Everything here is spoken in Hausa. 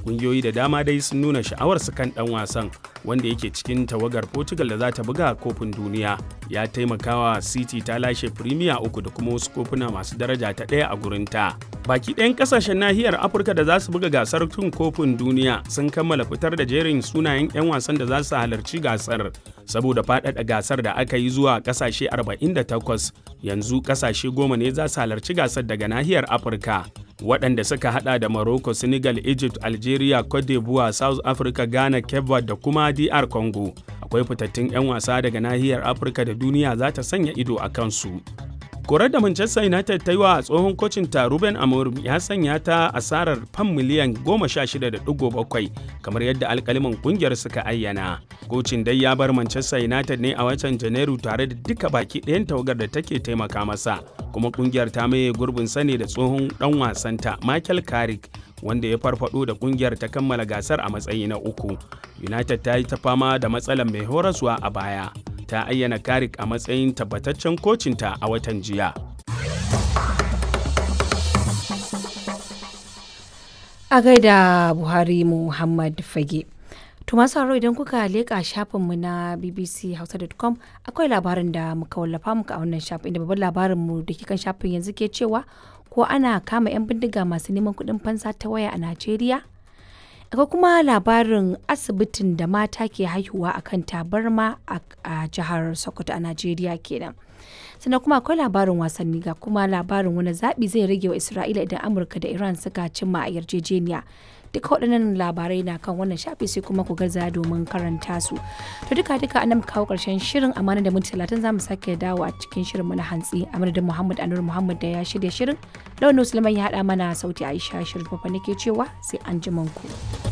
Ƙungiyoyi da dama dai sun nuna sha'awarsu kan ɗan wasan wanda yake cikin tawagar Portugal da za ta buga kofin duniya. Ya taimakawa City ta lashe Premier uku da kuma wasu kofuna masu daraja ta ɗaya a gurinta. Baki ɗayan ƙasashen nahiyar Afirka da za su buga gasar tun kofin duniya sun kammala fitar da jerin sunayen 'yan wasan da za su halarci gasar. Saboda faɗaɗa gasar da aka yi zuwa ƙasashe 48 yanzu ƙasashe goma ne za su halarci gasar daga nahiyar Afirka. waɗanda suka hada da Morocco, Senegal, Egypt, Algeria, Cote d'Ivoire, South Africa, Ghana, Cape Verde da kuma DR Congo. Akwai fitattun 'yan wasa daga nahiyar Afirka da duniya za ta sanya ido a kansu. Korar da Manchester United ta yi wa tsohon kocin ta Ruben Amorim ya sanya ta asarar fam miliyan 16.7 kamar yadda alkaliman kungiyar suka ayyana. Kocin dai ya bar Manchester United ne a watan Janairu tare da duka baki ɗayan tawagar da take taimaka masa. Kuma kungiyar ta maye gurbin sane da tsohon ɗan wasanta Michael Carrick wanda ya farfado da kungiyar ta kammala gasar a matsayi na uku. United ta yi ta fama da matsalar mai horaswa a baya. ta ayyana Karik a matsayin tabbataccen kocinta a watan jiya. A gaida Buhari Muhammad Fage. To masu haro idan kuka leƙa shafinmu na bbchausa.com akwai labarin da muka wallafa muka a wannan shafin inda babban labarinmu da ke kan shafin yanzu ke cewa ko ana kama 'yan bindiga masu neman kuɗin fansa ta waya a Najeriya? akwai kuma labarin asibitin da mata ke haihuwa a kan tabarma a jihar sokoto a najeriya kenan sannan kuma akwai labarin wasanni ga kuma labarin wani zaɓi zai rage wa isra'ila idan amurka da iran suka cimma a yarjejeniya duka waɗannan labarai na kan wannan shafi sai kuma ku gaza domin karanta su to duka duka an kawo ƙarshen shirin amana da minti talatin za mu sake dawo a cikin shirin na hantsi a madadin muhammad anur muhammad da ya shirya shirin launin musulman ya haɗa mana sauti aisha shirin fafa nake cewa sai an ku.